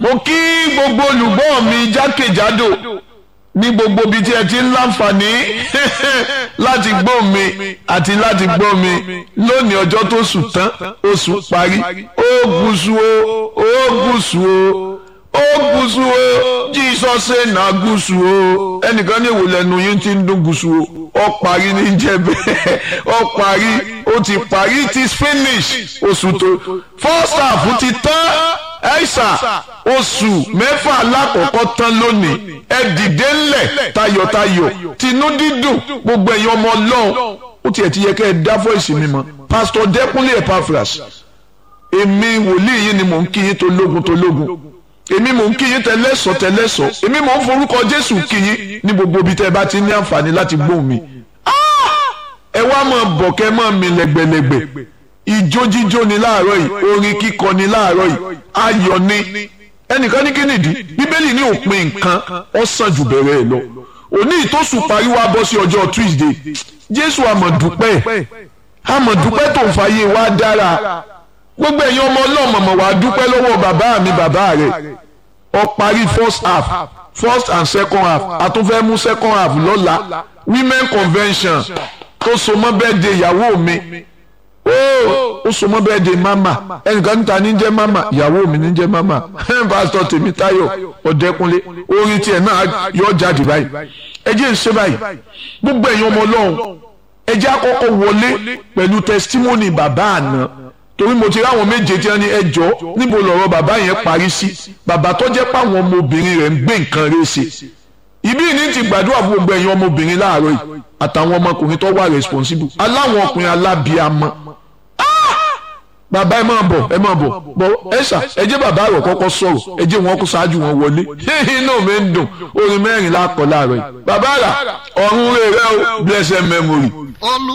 mo kí gbogbo olùgbọ́ mi jákèjádò ní gbogbo ibi tí ẹ ti ń láǹfààní láti gbọ́ mi àti láti gbọ́ mi lónìí ọjọ́ tó sùn tán oṣù parí ó gúúsù o ó gúúsù o ó gúúsù o Jesus say na gúúsù o ẹnìkan ní ìwòlẹ̀ nu yín ti ń dún gúúsù o ó parí ní jẹ́ bẹ́ẹ̀ ó parí ó ti parí it is finish oṣù tó first half ti tán ẹ̀ṣà oṣù mẹ́fà alákọ̀ọ́kọ́ tán lónìí ẹ dìde ńlẹ̀ tayọ̀tayọ̀ tinú dídùn gbogbo ẹ̀yin ọmọ ọlọ́run ó tiẹ̀ ti yẹ kẹ́ ẹ dá fọ́ìsì mi mọ́ pásítọ̀ dẹ́kunlé epaphras èmi wòlíì yín ni mò ń kí yín tológun tológun èmi mò ń kí yín tẹlẹ́sọ̀ tẹlẹ́sọ̀ èmi mò ń forúkọ jésù kí yín ní gbogbo ibi tẹ́ ẹ bá ti ní àǹfààní láti gbóhùn mi ẹ wá máa bọ̀ kẹ́ máa mi lẹ́gbẹ̀lẹ́gbẹ̀ ìjó jíjó ni láàárọ̀ yìí orin kíkọ ni láàárọ̀ yìí ayọ̀ ni ẹnìkan ní kínìdí bíbélì ní òpin nǹkan ó sàn jù bẹ̀rẹ̀ ẹ̀ lọ òní ìtòsùn parí wá bọ́ sí ọjọ́ tuesday jésù àmọ̀dúpẹ́ àmọ̀dúpẹ́ tó ń fàyè wá dára gbogbo ẹ̀yin ọmọ ọlọ́mọ̀mọ̀ wá dúpẹ́ lọ́wọ́ bàbá mi bàbá rẹ̀ ó parí first half first and second half àtúnfẹ́ mú second half lọ́la women convention tó so mọ́ bẹ́ẹ̀ de ìyàwó mi ó so mọ́ bẹ́ẹ̀ de mama ẹnìkan níta ní jẹ́ mama ìyàwó mi ní jẹ́ mama pásítọ̀ Tèmítáyọ̀ Ọ̀dẹ́kúnlé orin tiẹ̀ náà yọ jáde báyìí ẹ jẹ́ ń ṣe báyìí gbogbo ẹ̀yin ọmọ ọlọ́run ẹ jẹ́ àkọ́kọ́ wọlé pẹ̀lú testimony bàbá àná torí mo ti ráwọn méje tí wọ́n ní ẹjọ́ níbo lọ̀rọ̀ bàbá yẹn parí sí bàbá tó jẹ́ páwọn ọmọbìnrin rẹ̀ ń gbé nǹkan rẹ̀ ṣe ìbí ní ti gbàdúrà fún gbogbo ẹ̀yin ọmọbìnrin láàárọ̀ yìí àtàwọn ọmọkùnrin tó wà responsible aláwọn ọkùnrin alábíàmọ́ bàbá ẹ máa bọ̀ ẹ máa bọ̀ bọ̀ ẹ ṣà ẹ jẹ́ bàbá rẹ̀ kọ́kọ́ sọ̀rọ̀ ẹ jẹ́ wọn kó ṣáájú wọn wọlé inú mi ń dùn orin mẹ́rin lákọ̀ láàárọ̀ yìí bàbá rà ọ̀run rẹ̀ rẹ̀ o blessed memory. olú